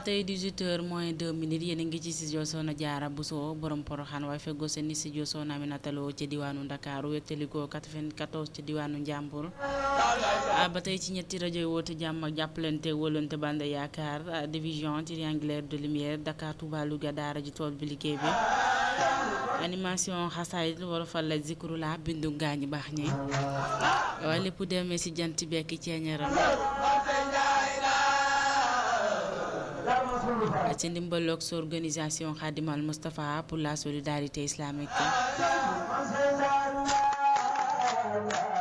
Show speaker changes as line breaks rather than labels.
tey 18h moins 2 minutes yéen a ngi ci studio Soxna Jaara Bousso borom poroxaan waaye feggoo seen i studio Soxna Aminata Lo ci diwaanu Ndakaaru wéttalikoo 94 ci diwaanu Njàmbur ba tey ci ñetti rajo yi woote jàmm ak jàppalante wóolante bande yaakaar division triangulaire de lumière Dakar Touba Louga daara ji tool bi liggéey bi animation xasaayit wala fal la zikru la bindu gaañu baax ñi waaye lépp demee si jant bekki ceeñaram ci ndimbaloog sa organisation Khadimal Moustapha pour la solidarité islamique